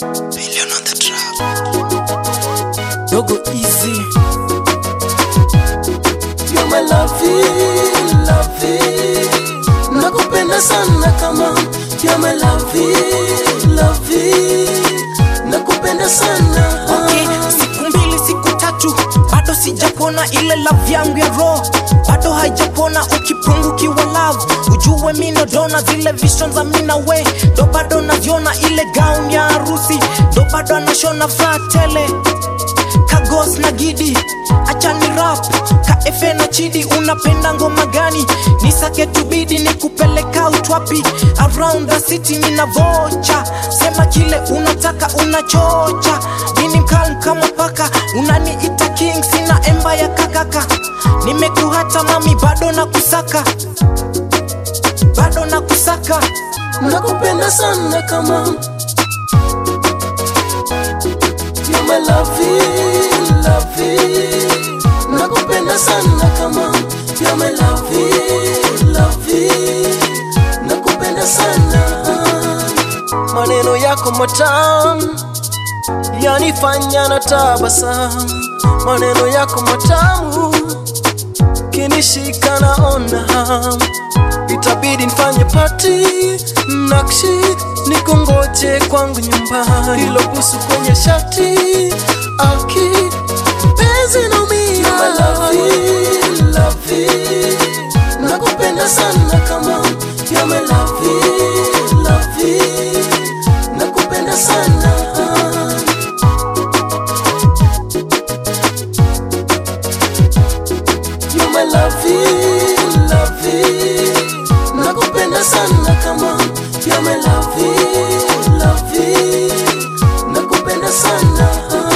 Billion on the track. Dogo easy. You're my lovey, lovey. Nakupenda sana kama You're my lovey, lovey. Nakupenda sana Okay, siku mbili siku tatu bado sijapona ile love yangu ya roho bado haijapona ukipungukiwa love ujue mino dona zile vision za mina we ndo bado navyona ile gown ya harusi ndo bado anashona furaha tele kagos na gidi achani rap ka efe na chidi unapenda ngoma gani nisake tubidi ni kupeleka utwapi around the city nina vocha sema kile unataka unachocha mini mkalm kama paka unaniita king sina emba ya kakaka nimekuhata mami bado na kusaka bado na kusaka Nakupenda sana kama You're my lovey, lovey. Nakupenda sana kama You're my lovey, lovey. Nakupenda sana maneno yako matamu yanifanya na tabasamu maneno yako matamu kinishika naona hamu itabidi nifanye pati nakshi nikongoje kwangu nyumbani hilo busu kwenye shati aki penzi naumia nakupenda sana kama You're my lovey, lovey. nakupenda sana You're my lovey, lovey. Nakupenda sana kama You're my lovey, lovey. Nakupenda sana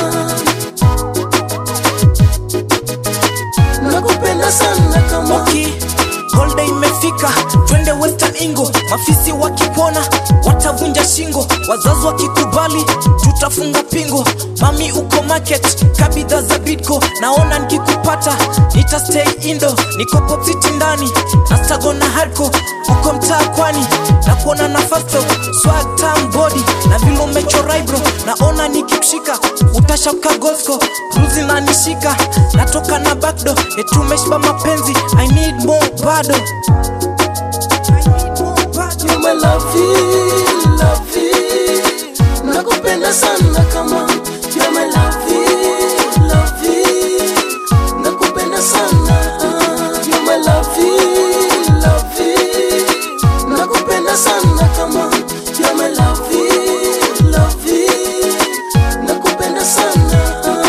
Nakupenda sana kama Okay, holiday imefika, twende Western Ingo. Mafisi wakipona watavunja shingo, wazazi wakikubali tutafunga pingo. Mami uko market, kabidha za Bidco, naona nikikupata nita stay indo, niko pop city ndani na stago na hardcore uko mtaa kwani na kuona na fast talk, swag tam body na vile umechora eyebrow, naona nikikushika utashabuka Gosco, bruzi na nishika, natoka na backdoor, etumeshiba mapenzi, I need more bado I need more bado. You're my lovey, lovey. Nakupenda sana kama You're my lovey, lovey. Nakupenda sana You're my lovey, lovey. Nakupenda sana kama You're my lovey, lovey. Nakupenda sana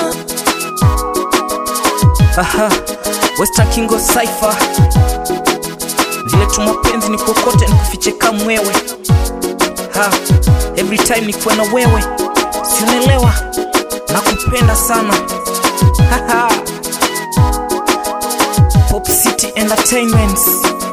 Aha, Western Kingo Cypher vile tu mapenzi ni kokote nikufiche kama mwewe ha, every time nikuwa na wewe sionelewa nakupenda sana Haha. Pop City Entertainments